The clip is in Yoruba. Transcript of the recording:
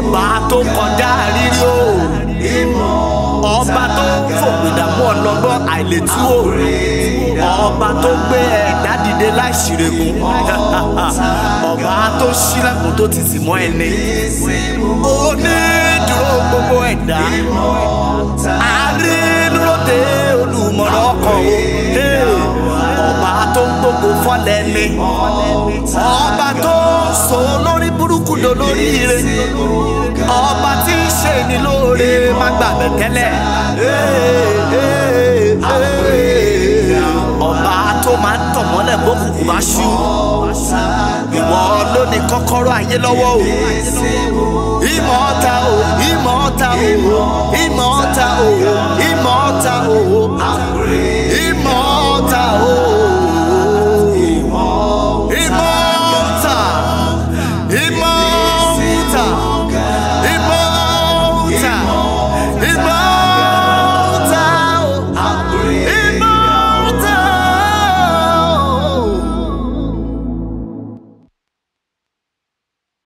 ọba tó kọjá rírí o ọba tó fòpìdàmú ọlọ́gbọ́n àìlétú o ọba tó gbé ẹ̀dá dìde láìsírègùn ọba tó ṣílẹ̀kùn tó ti sì mọ́ ẹni onídùúró gbogbo ẹ̀dá àrínúròdé olùmọ̀ràn ọkàn o ọba tó gbogbo fọ́lẹ̀ ni ọba tó sọ lórí burúkú do lórí ire ọba tí ń ṣe ni lóore má gbàgbé tẹ́lẹ̀ ọba tó máa ń tọ̀ mọ́lẹ̀ bókùnkùn bá ṣú ìwọ ló ní kọ́kọ́rọ́ ayé lọ́wọ́ o ìmọ̀ ọ̀tá o ìmọ̀ ọ̀tá o ìmọ̀ ọ̀tá o ìmọ̀ ọ̀tá o